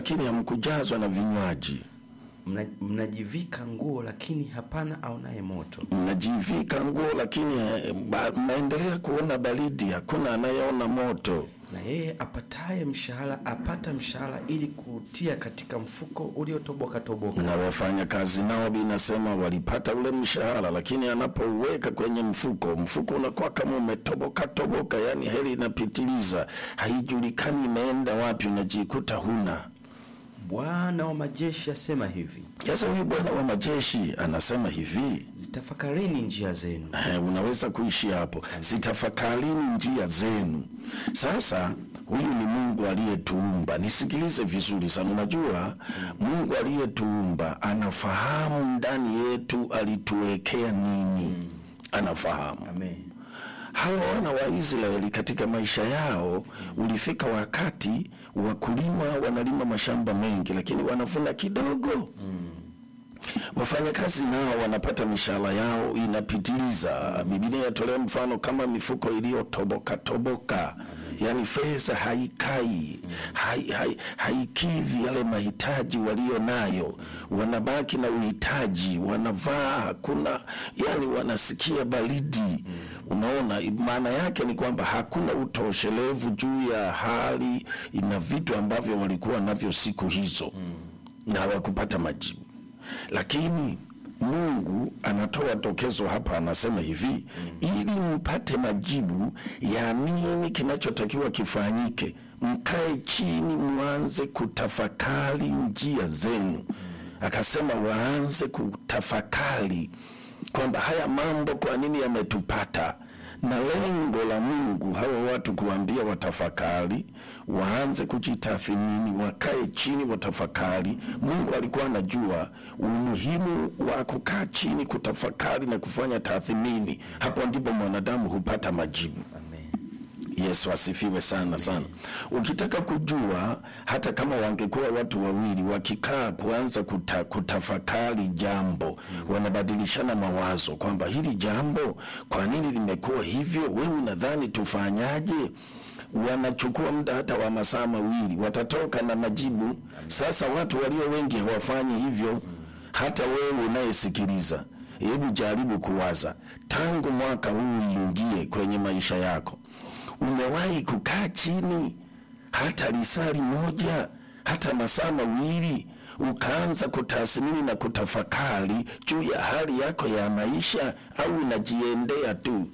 lakini hamkujazwa na vinywaji Mna, mnajivika nguo lakini hapana aonaye moto. mnajivika nguo lakini eh, ba- mnaendelea kuona baridi, hakuna anayeona moto. Na yeye apataye mshahara apata mshahara ili kutia katika mfuko uliotoboka toboka. Na wafanya kazi nao binasema walipata ule mshahara, lakini anapouweka kwenye mfuko, mfuko unakuwa kama umetoboka toboka, yani heli inapitiliza, haijulikani imeenda wapi, unajikuta huna. Bwana wa majeshi asema hivi, Sasa huyu Bwana wa majeshi anasema hivi zitafakarini njia zenu. Eh, unaweza kuishi hapo, sitafakarini njia zenu. Sasa huyu ni Mungu aliyetuumba. Nisikilize vizuri sana. Unajua Mungu aliyetuumba anafahamu ndani yetu alituwekea nini, anafahamu. Amen. Hawa wana wa Israeli katika maisha yao, ulifika wakati wakulima wanalima mashamba mengi, lakini wanavuna kidogo wafanyakazi nao wanapata mishahara yao inapitiliza. Biblia inatolea mfano kama mifuko iliyotoboka toboka, yaani fedha haikai hai, hai, haikidhi yale mahitaji walio nayo, wanabaki na uhitaji, wanavaa hakuna, yani wanasikia baridi. Unaona, maana yake ni kwamba hakuna utoshelevu juu ya hali na vitu ambavyo walikuwa navyo siku hizo, na hawakupata majibu lakini Mungu anatoa tokezo hapa, anasema hivi ili mpate majibu ya nini kinachotakiwa kifanyike, mkae chini, mwanze kutafakari njia zenu. Akasema waanze kutafakari kwamba haya mambo kwa nini yametupata, na lengo la Mungu hawa watu kuambia watafakari, waanze kujitathmini, wakae chini, watafakari. Mungu alikuwa anajua umuhimu wa kukaa chini, kutafakari na kufanya tathmini. Hapo ndipo mwanadamu hupata majibu. Amen. Yesu asifiwe sana sana. Ukitaka kujua, hata kama wangekuwa watu wawili wakikaa kuanza kuta, kutafakari jambo, wanabadilishana mawazo kwamba hili jambo kwa nini limekuwa hivyo, wewe unadhani tufanyaje? Wanachukua muda hata wa masaa mawili, watatoka na majibu. Sasa watu walio wengi hawafanyi hivyo. Hata wewe unayesikiliza, hebu jaribu kuwaza, tangu mwaka huu uingie kwenye maisha yako umewahi kukaa chini hata lisali moja hata masaa mawili ukaanza kutathmini na kutafakari juu ya hali yako ya maisha, au unajiendea tu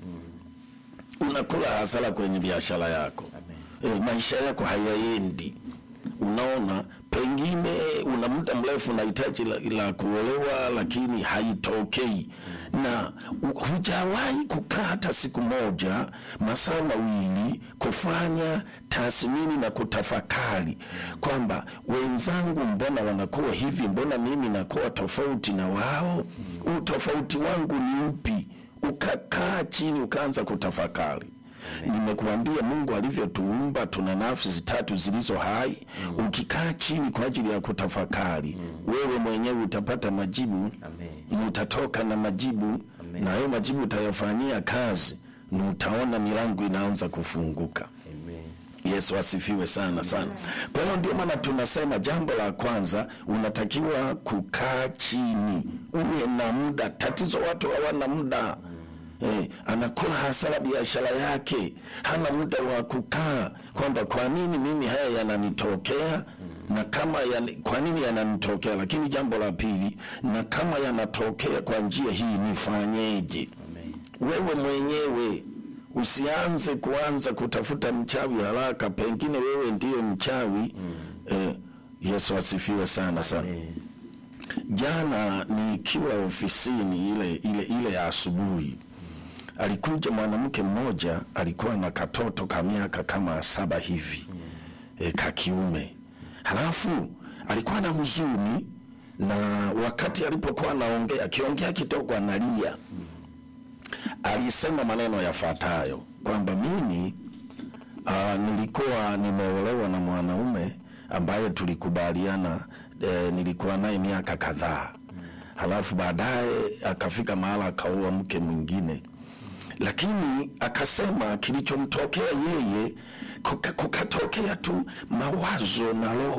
unakula hasara kwenye biashara yako e, maisha yako hayaendi. Unaona, pengine una muda mrefu na hitaji la, la kuolewa lakini haitokei, na u- hujawahi kukaa hata siku moja masaa mawili kufanya tathmini na kutafakari kwamba wenzangu, mbona wanakuwa hivi, mbona mimi nakuwa tofauti na wao? Utofauti wangu ni upi? Ukakaa chini ukaanza kutafakari. Nimekuambia Mungu alivyotuumba, tuna nafsi tatu zilizo hai. Ukikaa chini kwa ajili ya kutafakari, wewe mwenyewe utapata majibu Amen. utatoka na majibu na hayo majibu utayafanyia kazi, na utaona milango inaanza kufunguka. Amen. Yesu asifiwe sana sana. Kwa hiyo ndio maana tunasema jambo la kwanza, unatakiwa kukaa chini, uwe na muda. Tatizo watu hawana muda. Eh, anakula hasara biashara yake, hana muda wa kukaa kwamba kwa nini mimi haya yananitokea na kama yani, kwa nini yananitokea. Lakini jambo la pili, na kama yanatokea kwa njia hii nifanyeje? Amen. wewe mwenyewe usianze kuanza kutafuta mchawi haraka, pengine wewe ndiyo mchawi. Eh, Yesu asifiwe sana sana. Amen. Jana nikiwa ofisini ile ile ile ya asubuhi, alikuja mwanamke mmoja, alikuwa na katoto ka miaka kama saba hivi e, ka kiume, halafu alikuwa na huzuni, na wakati alipokuwa anaongea, akiongea kidogo analia, alisema maneno yafuatayo kwamba mimi uh, nilikuwa nimeolewa na mwanaume ambaye tulikubaliana e, nilikuwa naye miaka kadhaa, halafu baadaye akafika mahala akaoa mke mwingine, lakini akasema kilichomtokea yeye kuka- kukatokea tu mawazo na roho